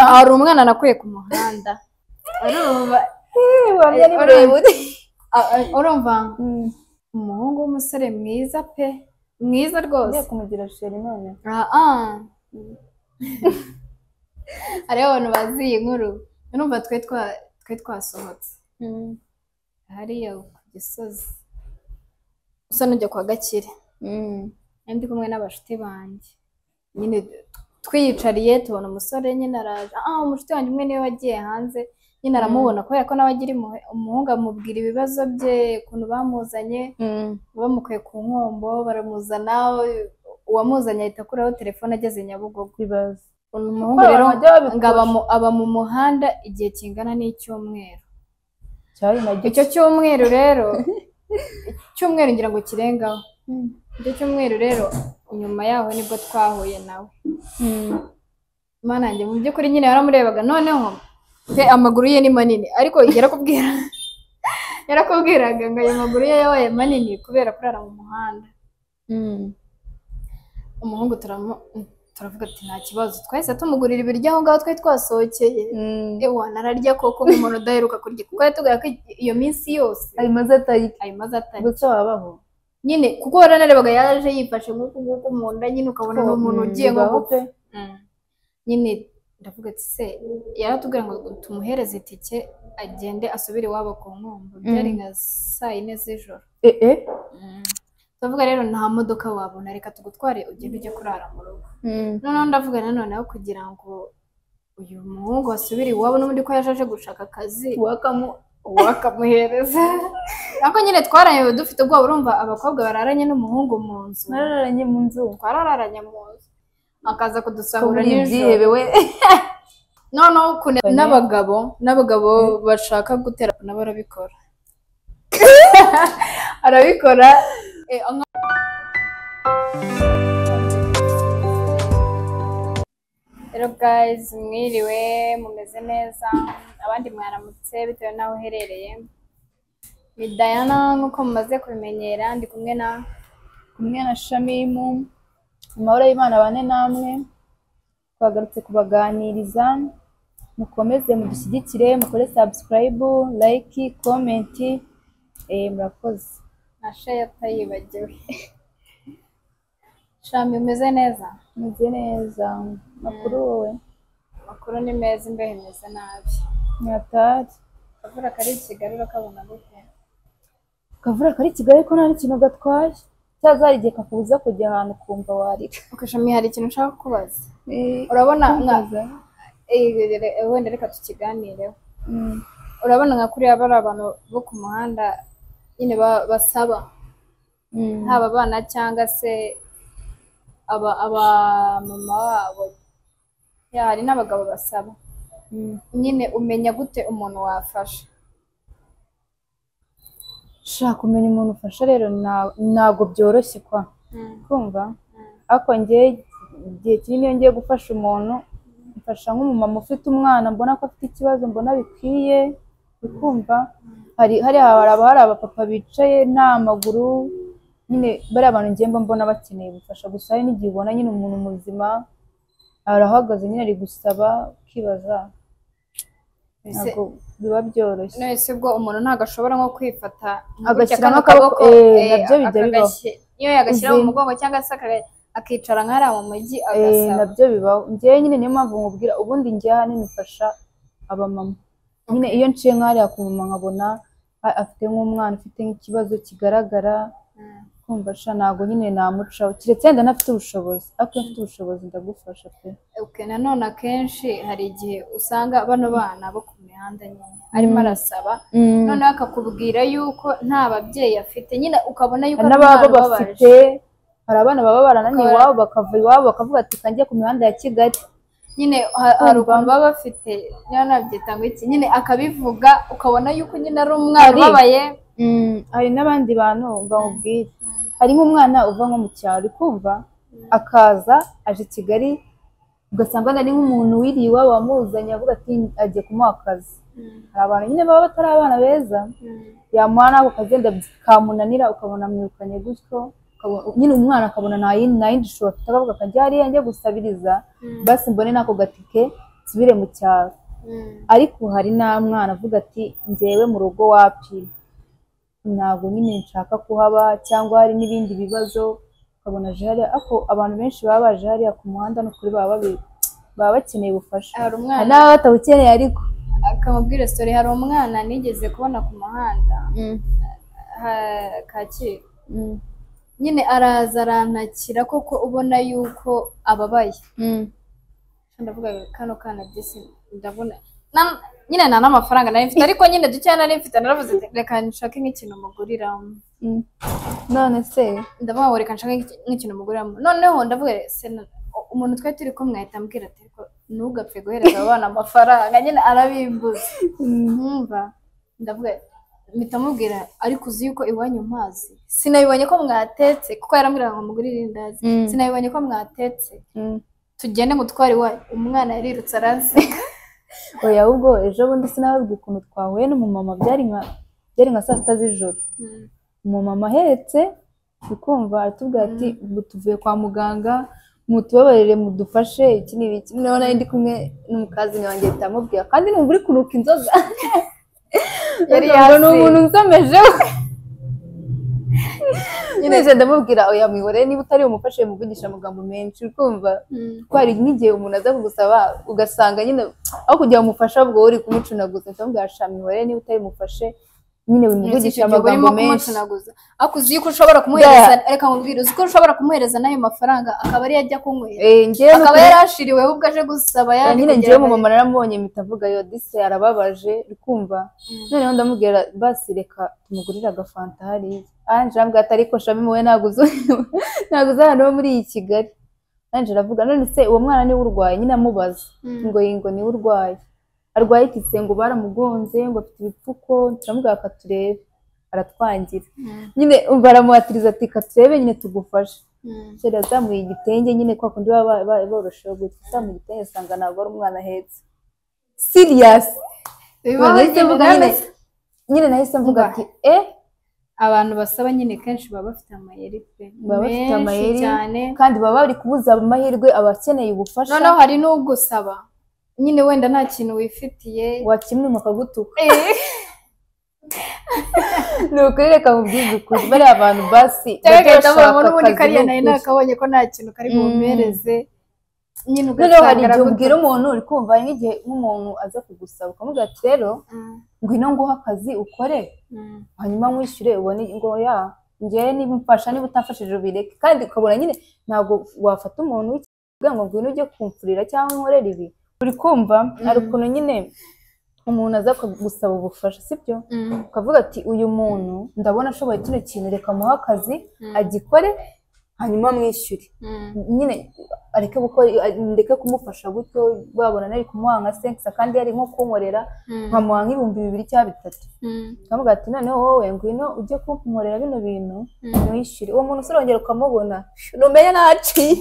hari umwana nakuye ku muhanda urumva ureba ureba a- a- urumva umuhungu w'umusore mwiza pe mwiza rwose ugiye kumugira sheri none Ah, ah. hariho abantu bazi iyi nkuru urumva twe twa- twe twasohotse hariya ku gisozi usa n'ujya kwa gakire nari ndi kumwe n'abashuti banjye nyine twiyicariye tubona umusore nyine araje ah umushuti wanjye umwe niwe wagiye hanze nyine aramubona kubera ko nawe agira impuhwe- umuhungu amubwira ibibazo bye ukuntu bamuzanye bamukuye ku nkombo baramuzana uwamuzanye ahita akuraho telefone ageze nyabugogo bibaza umuhungu Kuko rero abantu bajya babikora. ngo aba mu- aba mu muhanda igihe kingana n'icyumweru cyari nagyo icyo cyumweru rero icyumweru ngira ngo kirengaho icyo cyumweru rero nyuma yaho nibwo twahuye nawe mana yanjye mu by'ukuri nyine yaramurebaga noneho pe amaguru ye ni manini ariko yarakubwira yarakubwiraga ngo ayo maguru ye yabaye manini kubera kurara mu muhanda umuhungu turamu- turavuga ati nta kibazo twahise tumugurira ibiryo aho ngaho twari twasohokeye ewa nararya koko nk'umuntu udaheruka kurya kuko yatubwira ko iyo minsi yose ayo maze atari ayo maze atari gusa wabaho nyine kuko waranarebaga yaje yifashe nk'uku nguku mu nda nyine ukabona ni umuntu ugiye nko bibaho pe Mm. nyine ndavuga ati se yaratubwira ngo tumuhereze itike agende asubire iwabo ku nkombo byari nka saa yine z'ijoro Eh, eh. turavuga rero nta modoka wabona reka tugutware ugende ujye kurara mu rugo noneho ndavuga nanone aho kugira ngo uyu muhungu asubire iwabo n'ubundi ko yaje aje gushaka akazi wakamu wakamuhereza ariko nyine twararanye dufite ubwoba urumva abakobwa bararanye n'umuhungu mu nzu nararanye mu nzu twararanye mu nzu akaza kudusahura kubura nijoro ibyihebewe noneho ukuntu Bane. n'abagabo n'abagabo bashaka gutera nabo arabikora arabikora eh, nka- Hello guys, mwiriwe mumeze neza abandi mwaramutse bitewe n'aho uherereye ni Diana nk'uko mumaze kubimenyera ndi kumwe na kumwe na shamimu amahoro y'imana bane namwe twagarutse kubaganiriza mukomeze mudushyigikire mukore sabusikarayibu layiki komenti eh, murakoze Asha yatayibagiwe shami umeze neza meze neza makuru wowe amakuru ni meza imbeho imeze nabi nyatari akavura kari i kigali urakabona gute kavura kari i kigali ko nta n'ikintu gatwaye cyazara igihe kakubuza kujya ahantu ukumva warira ukashami hari ikintu ushaka kubaza urabona nka Eh, re- wenda reka tukiganireho Mm. urabona nka kuriya bari abantu bo ku muhanda nyine ba- basaba Mm. haba abana cyangwa se aba- abamama babo Ya, hari n'abagabo basaba Mm. nyine umenya gute umuntu wafasha sha kumenya umuntu ufasha rero na- ntabwo byoroshye kwa kumva ariko njye igihe kinini iyo ngiye gufasha umuntu mfasha nk'umumama ufite umwana mbona ko afite ikibazo mbona bikwiye ukumva hari hariya haba hari abapapa bicaye nta maguru nyine bariya abantu ngiye mba mbona bakeneye ubufasha gusa hari n'igihe ubona nyine umuntu muzima arahagaze nyine ari gusaba ukibaza Mbese- ntabwo biba byoroshye none se ubwo umuntu ntabwo ashobora nko kwifata nka gutya kano Agashyiramo akaboko, eh, eh, nabyo bijya akagashyira- iyo yagashyira mu Uzi- mugongo cyangwa se akaga- akicara nk'ariya mu mujyi Eh, agasaba nabyo bibaho njyewe nyine niyo mpamvu nkubwira ubundi njye ahanini mfasha abamama nyine iyo nciye nk'ahariya ku mama nkabona a- afite nk'umwana ufite nk'ikibazo kigaragara Mm. kumva sha ntabwo nyine namucaho keretse yenda ntafite ubushobozi ariko iyo mfite ubushobozi ndagufasha pe Ok, nanone akenshi hari igihe usanga bano bana bo ku mihanda nyine arimo arasaba noneho akakubwira yuko nta babyeyi afite nyine ukabona yuko hari ari n'ababo umwana ubabaje bafite hari abana baba barananiye Bakaba- iwabo bakava iwabo bakavuga ati kanjye ku mihanda ya kigali nyine ha- hari Kumva. ukuntu baba bafite niba nabyita ngo iki nyine akabivuga ukabona yuko nyine ari umwana Hari- ubabaye hari n'abandi bantu bamubwira hari nk'umwana uva nko mu cyaro uri kumva akaza aje i kigali ugasanga ari nk'umuntu wiriye iwabo wamuzanye avuga ati agiye kumuha akazi hari abantu nyine baba batari abana beza yamuha n'ako kazi yenda kamunanira ukabona amwirukanye gutyo ukabona- nyine umwana akabona nta yindi nta yindi shusho afite akavuga akajya hariya njye gusabiriza basi mbone n'ako gatike nsubire mu cyaro ariko hari n'umwana avuga ati ngewe mu rugo wapi ntabwo nyine nshaka kuhaba cyangwa hari n'ibindi bibazo ukabona aje hariya ariko abantu benshi baba baje hariya ku muhanda ni ukuri baba babi- baba bakeneye ubufasha Hari umwana- hari n'ababa batawukeneye ariko akamubwira story hari umwana nigeze kubona ku muhanda ha- kacyiru Mm, nyine araza arantakira koko ubona yuko ababaye mm, ndavuga ngo kano kana disi ndabona na- nyine nta n'amafaranga nari mfite ariko nyine dukeya nari mfite naravuze nti, reka nshake nk'ikintu muguriramo mm. none se ndavuga ngo reka nshake nk'iki- nk'ikintu muguriramo noneho ndavuga se na- umuntu twari turi kumwe ahita ambwira ati ariko ntugapfe guhereza abo bana amafaranga nyine arabimbuza nkumva ndavuga mpita mubwira ariko uzi yuko iwanyu mpazi sinabibonye ko mwatetse kuko yarambwiraga ngo mugurire indazi Mm. sinabibonye ko mwatetse Mm. tugende ngo twari iwanyu umwana yarirutse aransi oya ahubwo ejo bundi sinababwiye ukuntu twahuye n'umumama byari nka byari nka saa sita z'ijoro umumama ahetse ukumva atubwira ati ubu tuvuye kwa muganga mutubabarire mudufashe iki ni ibiki noneho nari ndi kumwe n'umukazini wanjye ahita amubwira kandi numva uri kunuka inzoga Yari Ukavuga ngo, ni yasinze." umuntu unsomejeho nyine nje ndamubwira oya mwihorere niba utari umufashe muvugisha amagambo menshi ukumva kuko hari n'igihe umuntu aza kugusaba ugasanga nyine aho kugira ngo umufashe ahubwo wowe uri kumucunaguza ndamubwira sha mwihorere niba utari umufashe nyine wimuvugisha amagambo menshi ako uzi yuko ushobora Yeah. kumuhereza reka nkubwire uzi ko ushobora kumuhereza n'ayo mafaranga akaba ariyo ajya kunywera Eh, njyewe ni akaba uko- yari ashiriweho ubwo aje gusaba Eh, yari nyine kugira ngewe ngo- mumama naramubonye mpita avuga yo dise arababaje rikumva noneho ndamubwira basi reka tumugurire agafanta hariya anjira ambwira ati ariko shami muwe naguze naguze ahantu ho muri iyi kigali anjira aravuga none se uwo mwana niwe urwaye nyine amubaza Mm. ngo yingo niwe urwaye arwaye iki ngo baramugonze ngo afite ibipfuko turamubwira ka turebe aratwangira Mm. nyine umva aramuhatiriza ati ka turebe nyine tugufashe Mm. kera yazamuye igitenge nyine kwa kundi baba ba- ba- borosheho gutya uzamuye igitenge usanga ntabwo ari umwana ahetse siriyasi Bibaho nahise nyine, mvuga nyine none- nyine nahise mvuga Umva. ati e abantu basaba nyine kenshi baba bafite amayeri pe baba bafite Menshi amayeri cyane kandi baba bari kubuza amahirwe abakeneye ubufasha noneho hari n'ugusaba nyine wenda nta kintu wifitiye wakimwima akagutuka Eh, ni ukuri reka mubwize ukuri bariya abantu basi cyangwa bajya agahita bashaka abonamo n'ubundi akazi kariya ni nayo ukuri. nakabonye ko nta kintu kari Mm. bumereze nyine noneho hari ugasanga igihe ubwira aragutuka. umuntu uri kumva hari nk'igihe nk'umuntu aza kugusaba ukamubwira ati rero Mm, ngwino nguhe akazi ukore mm, hanyuma nkwishyure ubone ngo ya ngewe niba umfasha niba utamfashije ubireke kandi ukabona nyine ntabwo wafata umuntu w'ikigega ngo ngwino ujye kumfurira cyangwa nkorera ibi uri kumva hari ukuntu nyine umuntu aza gusaba ubufasha sibyo mm. ukavuga ati uyu muntu ndabona ashoboye kino kintu reka muhe akazi Mm. agikore hanyuma mwishyure Mm. nyine areke gukora ndeke kumufasha gutyo babona nari kumuha nka senkisa kandi yari nko kunkorera Mm. nkamuha nk'ibihumbi bibiri cyangwa bitatu Mm. nkavuga ati noneho wowe ngwino ujye kunkorera bino bintu Mm. mwishyure uwo muntu uzirongera ukamubona numenya naciye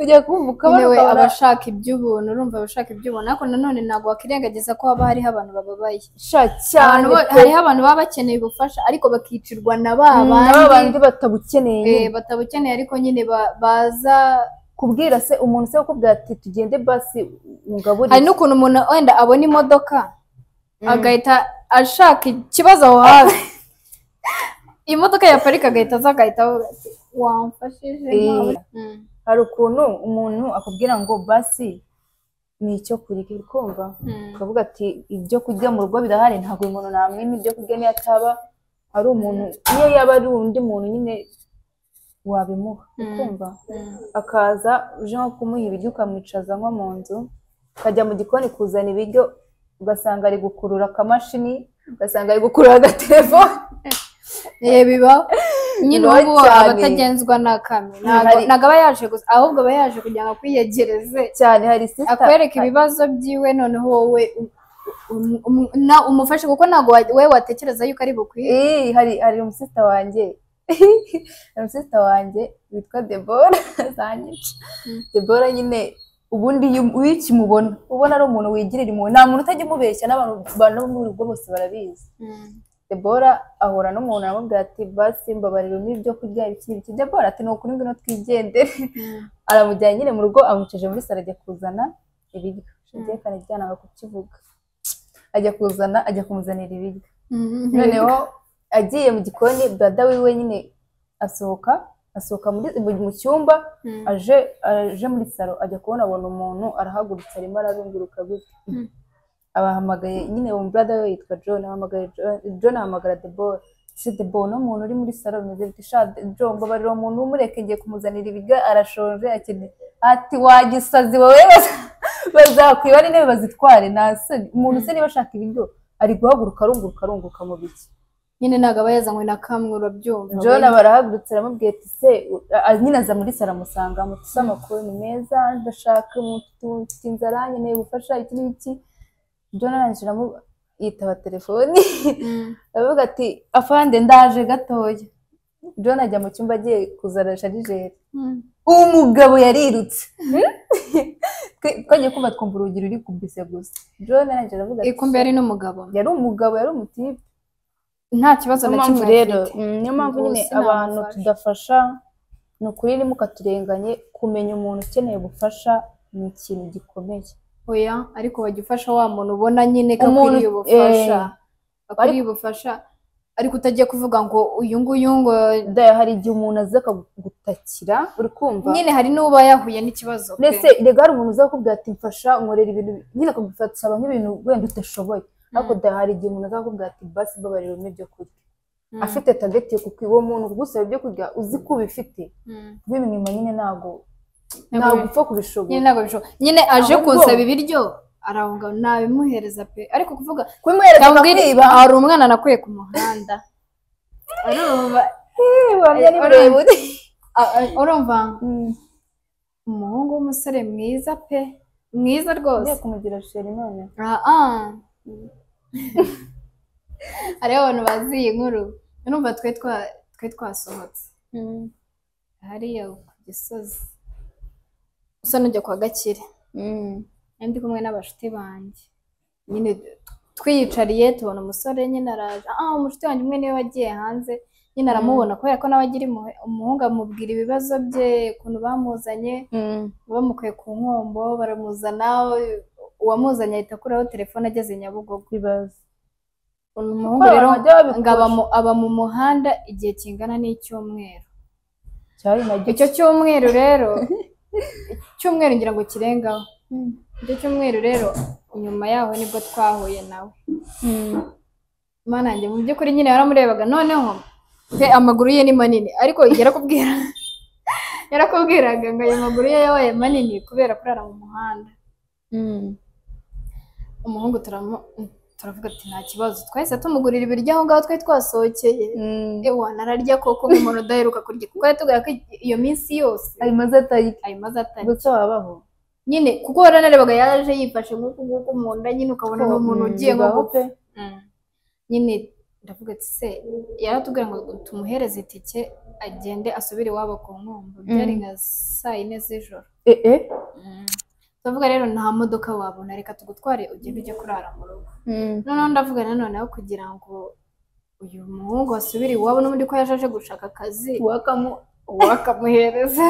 ujya kumva ukabona Nyine we ukabona abashaka iby'ubuntu urumva abashaka iby'ubuntu ariko nanone ntabwo wakwirengagiza ko haba hariho abantu bababaye sha cyane Abantu bo- pe. hariho abantu baba bakeneye ubufasha ariko bakicirwa na ba Mm, aba bandi bandi batabukeneye eh, nyine. batabukeneye ariko nyine ba- baza kubwira se umuntu se ukubwira ati tugende basi ungaburire hari n'ukuntu umuntu wenda abona imodoka agahita ashaka ikibazo aho hafi imodoka yaparika agahita aza agahita avuga ati wamfashije Eh. ntabwo-" Mm, hari ukuntu umuntu akubwira ngo basi ni icyo kurya uri kumva mm, ukavuga ati ibyo kurya mu rugo birahari ntabwo uyu muntu namwima ibyo kurya niyo ataba ari umuntu iyo yaba ari undi muntu nyine wabimuha Mm. ukumva mm. akaza uje nko kumuha ibiryo ukamwicaza nko mu nzu ukajya mu gikoni kuzana ibiryo ugasanga ari gukurura akamashini ugasanga ari gukurura agatelefone Eh, bibaho nyine Bibaho ubu ngubu cyane. abatagenzwa n'akami Hari- ntabwo aba yaje gusa ahubwo aba yaje kugira ngo akwiyegereze cyane hari sisita akwereka ibibazo byiwe noneho wowe um- um- um- na- umufashe kuko ntabwo wa- we watekereza yuko ari bukwiye Eh, hari hari umusisita wanjye hari umusisita wanjye witwa debora zanyica debora nyine ubundi iyo- iyo ukimubona ubona ari umuntu wigirira impuhwe nta muntu utajya umubeshya n'abantu abantu bo mu rugo bose barabizi debora ahura n'umuntu aramubwira ati basi mbabarira umpe ibyo kurya ibiki n'ibiki debora ati ni ukuri ngwino twigendere aramujyanye nyine mu rugo amwicaje muri saro ajya kuzana ibiryo shagiye kanajyana ngo kukivuga ajya kuzana ajya kumuzanira ibiryo noneho noneho agiye mu gikoni brada wiwe nyine asohoka asohoka muri- mu- mu cyumba aje aje muri salo ajya kubona abona umuntu arahagurutse arimo ararunguruka gutya Mm. abahamagaye nyine uwo brada we yitwa john ahamagaye John- john ahamagara debora se debora uno muntu uri muri salo bimeze biti sha john mbabarira uwo muntu umureke ngiye kumuzanira ibiryo arashonje akeneye ati wagisazi wowe bazakwiba n'intebe bazitware nta soni umuntu se niba ashaka ibiryo ari guhaguruka arunguruka arunguruka mu biki nyine ntabwo aba yazanywe na kamwe urabyumva John aba arahagurutse aramubwira ati se u- a- nyine aza muri saro amusanga amutse amakuru ni meza ndashaka umuntu utu- mfite inzara nkeneye gufasha iki n'iki John arangije aramu- yitaba telefoni Mm. aravuga ati afande ndaje gatoya John ajya mu cyumba agiye kuzana sharijeri Mm. uwo mugabo yarirutse Twe- twagiye kumva twumva urugi ruri kubise gusa John arangije aravuga ati Iko mbere ari n'umugabo yari umugabo yari umutipe nta kibazo niyo na mpamvu kimwe rero afite. mm, niyo mpamvu Ubwo nyine sinamufasha. abantu tudafasha ni ukuri mukaturenganye kumenya umuntu ukeneye ubufasha ni ikintu gikomeye oya ariko wajya ufasha wa muntu ubona nyine ko Umuntu- akwiriye ubufasha eh. akwiriye ubufasha ariko utajya kuvuga ngo uyu nguyu ngo daya hari igihe umuntu aza akagutakira uri kumva nyine hari n'uba yahuye n'ikibazo pe. mbese rega hari umuntu uza kukubwira ati mfasha nkorera ibintu bi-" nyine akagufasha nk'ibintu wenda udashoboye ariko daya hari igihe umuntu aza kukubwira ati basi mbabarira umpe ibyo kurya Mm. afite tageti yo kuko uwo muntu kugusaba ibyo kurya uzi ko ubifite Mm. kubimwima nyine ntabwo Ntabwo ntabwo upfa kubishobora nyine ntabwo bishoboka nyine aje Ahubwo- kunsaba ibiryo arahunga nabimuhereza pe ariko kuvuga kubimuhereza cyangwa akakwiba hari umwana nakuye ku muhanda urumva wamenya ni Urumva- birebire a- a- urumva umuhungu w'umusore mwiza pe mwiza rwose Ngiye kumugira sheri none Ah, hariho abantu bazi iyi nkuru urumva twe twa- twe twasohotse hariya ku gisozi usa n'ujya kwa gakire Nari ndi kumwe n'abashuti banjye nyine twiyicariye tubona umusore nyine araje ah umushuti wanjye umwe niwe wagiye hanze nyine aramubona kubera ko nawe agira impuhwe- umuhungu amubwira ibibazo bye ukuntu bamuzanye bamukuye ku nkombo baramuzana uwamuzanye ahita akuraho telefone ageze nyabugogo bibaza umuhungu Kuko rero abantu bajya babikora. ngo aba mu- aba mu muhanda igihe kingana n'icyumweru cyari nacyo icyo cyumweru rero icyumweru ngira ngo kirengaho icyo cyumweru rero nyuma yaho nibwo twahuye nawe mana yanjye mu by'ukuri nyine waramurebaga noneho pe amaguru ye ni manini ariko yarakubwira yarakubwiraga ngo ayo maguru ye yabaye manini kubera kurara mu muhanda umuhungu turamu- turavuga ati nta kibazo twahise tumugurira ibiryo aho ngaho twari twasohokeye ewa nararya koko nk'umuntu udaheruka kurya kuko yatubwira ko iyo minsi yose ayo maze atari ayo maze atari gusa wabaho nyine kuko waranarebaga yaje yifashe nk'uku nguku mu nda nyine ukabona ni umuntu ugiye nko ngo pe gupfa Mm. nyine ndavuga ati se yaratubwira ngo tumuhereze itike agende asubire iwabo ku nkombo byari nka saa yine z'ijoro eh eh turavuga rero nta modoka wabona reka tugutware ugende ujye kurara mu rugo noneho ndavuga nanone aho kugira ngo uyu muhungu asubire iwabo n'ubundi ko yaje aje gushaka akazi wakamu wakamuhereza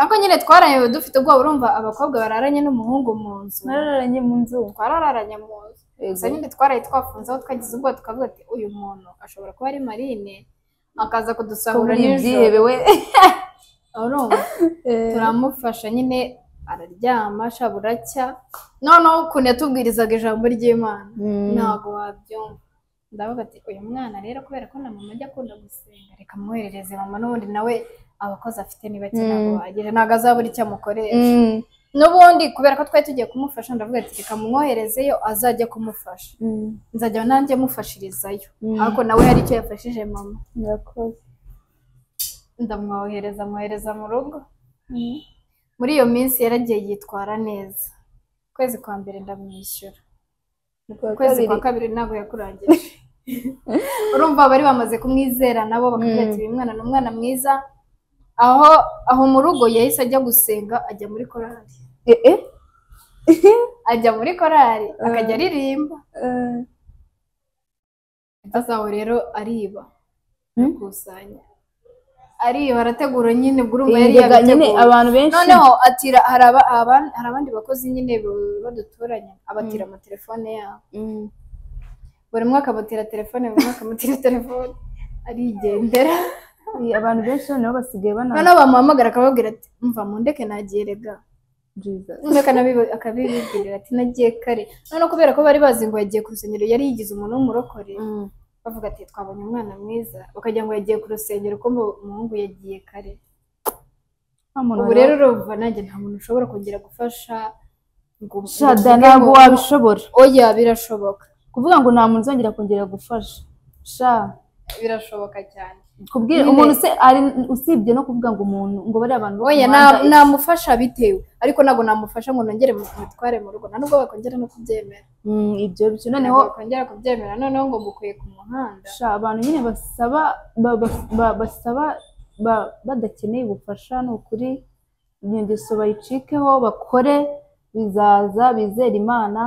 ariko nyine twararanye dufite ubwoba urumva abakobwa bararanye n'umuhungu mu nzu nararanye mu nzu twararanye mu nzu gusa Ego. nyine twaraye twafunze aho twagize ubwoba tukavuga ati uyu muntu ashobora kuba ari marine akaza kudusahura Kubura nijoro ibyihebe we urumva turamufasha nyine araryama sha buracya noneho ukuntu yatubwirizaga ijambo ry'imana ntabwo wabyumva ndavuga ati uyu mwana rero kubera ko na mama ajya akunda gusenga reka mwoherereze mama n'ubundi nawe abakoze afite niba bake ntabwo Mm. bahagije ntabwo azabura icyo amukoresha Mm. n'ubundi kubera ko twari tugiye kumufasha ndavuga ati reka mumwoherezeyo azajya kumufasha nzajya nanjye mufashirizayo Mm. ariko nawe hari icyo yafashije mama Murakoze. ndamwohereza mwohereza mu rugo muri iyo minsi yaragiye yitwara neza ukwezi kwa mbere ndamwishyura Kuwa ukwezi kwa kabiri. kabiri ntabwo yakurangije urumva bari bamaze kumwizera nabo bakavuga ati uyu mwana ni umwana mwiza aho aho mu rugo yahise ajya gusenga ajya muri korali Eh, eh. ajya muri korali akajya aririmba Eh. azaho rero ariba Mm. gukusanya ari barategura nyine ubwo urumva yari Yajyaga nyine yabiteguye abantu benshi noneho atira hari aba- aban- hari abandi bakozi nyine bu- baduturanye abatira amatelefone yabo Mm. buri mwaka abatira telefone buri mwaka amutira telefone arigendera Eh, abantu benshi noneho basigaye bananira noneho bamuhamagara akababwira ati mva mundeke nagiye rega noneho akanabiba- akabibwirira ati nagiye kare noneho kubera ko bari bazi ngo yagiye ku rusengero yari yigize umuntu w'umurokore bavuga ati twabonye umwana mwiza bakagira ngo yagiye ku rusengero ko mu- umuhungu yagiye kare ubu rero urumva nanjye nta muntu ushobora kongera gufasha ngo shada ngo- ntabwo wabishobora oya birashoboka kuvuga ngo nta muntu uzongera kongera gufasha sha birashoboka cyane kubwira Nyine. umuntu se- ari- usibye no kuvuga ngo umuntu ngo bariya abantu bo ku oya muhanda na- iki- namufasha bitewe ariko ntabwo namufasha ngo nongere mutware mu rugo nta nubwo bakongera no kubyemera Mm, ibyo byo noneho noneho bakongera kubyemera noneho ngo mukwiye ku muhanda sha abantu nyine basaba ba- ba- ba- basaba ba- badakeneye ubufasha ni ukuri iyo ngeso bayicikeho bakore bizaza bizere imana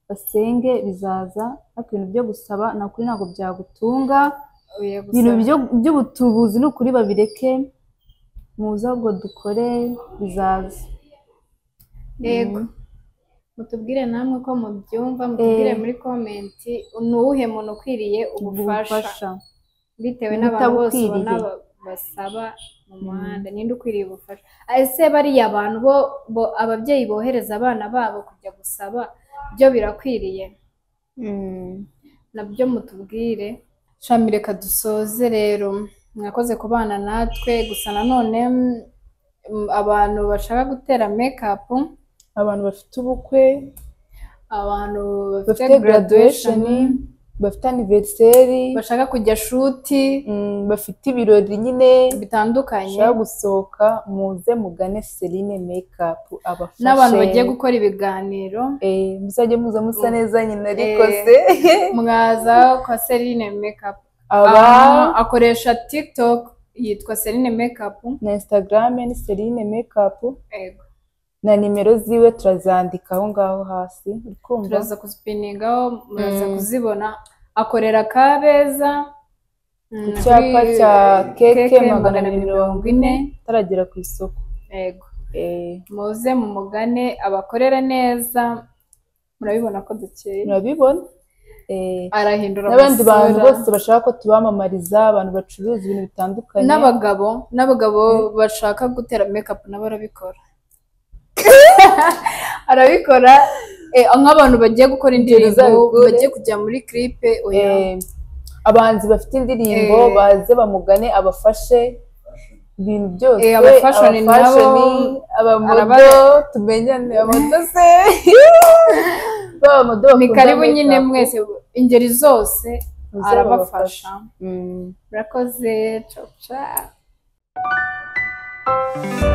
basenge bizaza ariko ibintu byo gusaba ni ukuri ntabwo byagutunga Oya, gusa- ibintu byo- by'ubutubuzi ni ukuri babireke muze ahubwo dukore bizaza yego mutubwire namwe ko mubyumva mutubwire muri komenti ni uwuhe muntu ukwiriye ubufasha ubufasha bitewe n'abantu bose ubona Ubutabukwiriye. ba- basaba mu muhanda ninde ukwiriye ubufasha ese bariya abantu bo bo- ababyeyi bohereza abana babo kujya gusaba byo birakwiriye nabyo mutubwire shami reka dusoze rero mwakoze kubana natwe gusa nanone mm, abantu bashaka gutera mekapu abantu bafite ubukwe abantu bafite graduation bafite aniveriseri bashaka kujya shuti mm, bafite ibirori nyine bitandukanye bashaka gusohoka muze mugane serine mekapu abafashe n'abantu bagiye gukora ibiganiro Eh, muzajye muza musa neza nyina ariko Eh. se mwaza kwa Serine Makeup aba Aha, akoresha TikTok yitwa Serine Makeup na instagrame ni serine mekapu Ego. na nimero ziwe turazandika aho ngaho hasi uri kumva turaza kuzipiningaho muraza kuzibona akorera Kabeza mm, icyapa kuri cya keke keke magana abiri mirongo ine ataragera ku isoko Ego. Eh, muze mu mugane abakorere neza murabibona ko dukeye murabibona Eh, arahindura n'abandi bantu amasura. bose bashaka ko tubamamariza abantu bacuruza ibintu bitandukanye n'abagabo n'abagabo bashaka gutera mekapu nabo arabikora arabikora eh, nk'abantu bagiye gukora indirimbo Bizabikore. bagiye kujya muri kiripe oya Eh, abahanzi bafite indirimbo Eh. baze bamugane abafashe ibintu byose Eh, abafashoni nabo, abamodo araba- tumenyane abamodo se b'abamodo ni bakunda karibu makeup. nyine mwese ingeri zose Muze arabafasha Mm. murakoze caca